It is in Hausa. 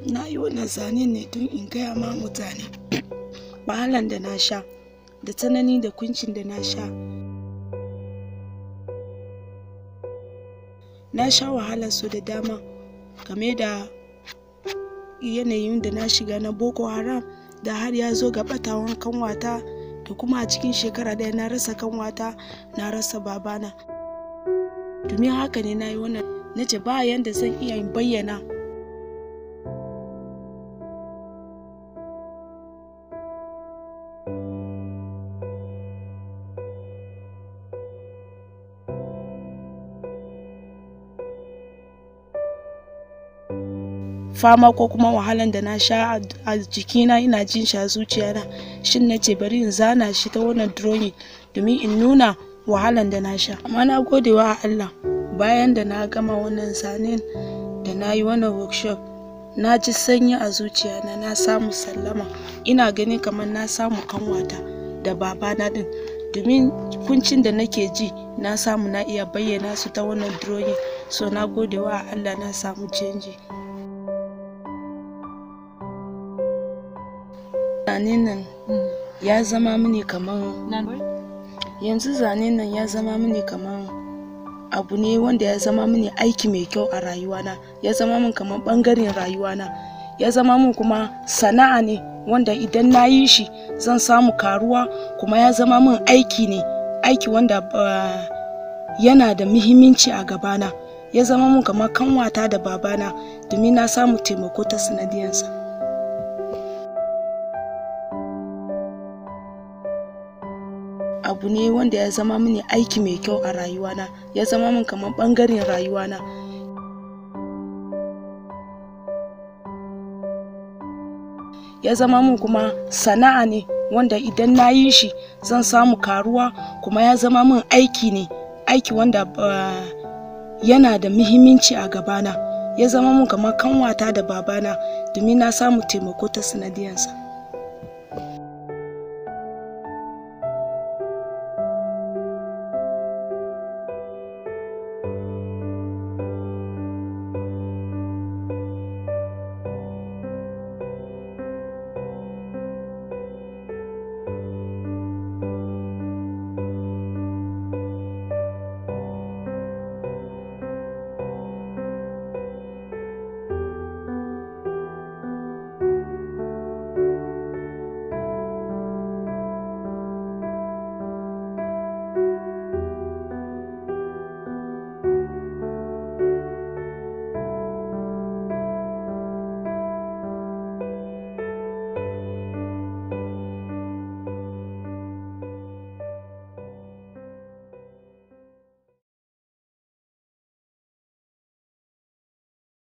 na yi wannan zanen ne don in gaya ma mutane wahalan da na sha da tsanani da kuncin da na sha na sha wahala su da dama game da yanayin da na shiga na boko haram da har ya zo ga batawan kanwata da kuma a cikin shekara ɗaya na rasa kanwata na rasa babana domin haka ne na yi wannan na ce ba yanda zan iya in bayyana fama ko kuma wahalan da na sha a jikina ina jin shi a zuciyana shin na ce bari in zana shi ta wannan drawing domin in nuna wahalan da na sha amma na gode wa Allah bayan da na gama wannan zanen da na yi wannan workshop na ji sanyi a zuciyana na samu sallama ina ganin kamar na samu kanwata da babana din domin kuncin da nake ji na samu na iya bayyana su ta wannan drawing so na gode wa Allah na samu canji zanen nan ya zama mini kamar yanzu zanen nan ya zama mini kamar abu ne wanda ya zama mini aiki mai kyau a rayuwana ya zama min kamar bangaren rayuwana ya zama min kuma sana'a ne wanda idan na yi shi zan samu karuwa kuma ya zama min aiki ne aiki wanda uh, yana da muhimmanci a gabana ya zama min kamar kanwata da babana domin na samu taimako ta sanadiyansa abu ne wanda ya zama mini aiki mai kyau a rayuwana ya zama min kamar bangaren rayuwana ya zama min kuma sana'a ne wanda idan na yi shi zan samu karuwa kuma ya zama min aiki ne aiki wanda uh, yana da muhimmanci a gabana ya zama min kamar kanwata da babana domin na samu taimako ta sanadiyansa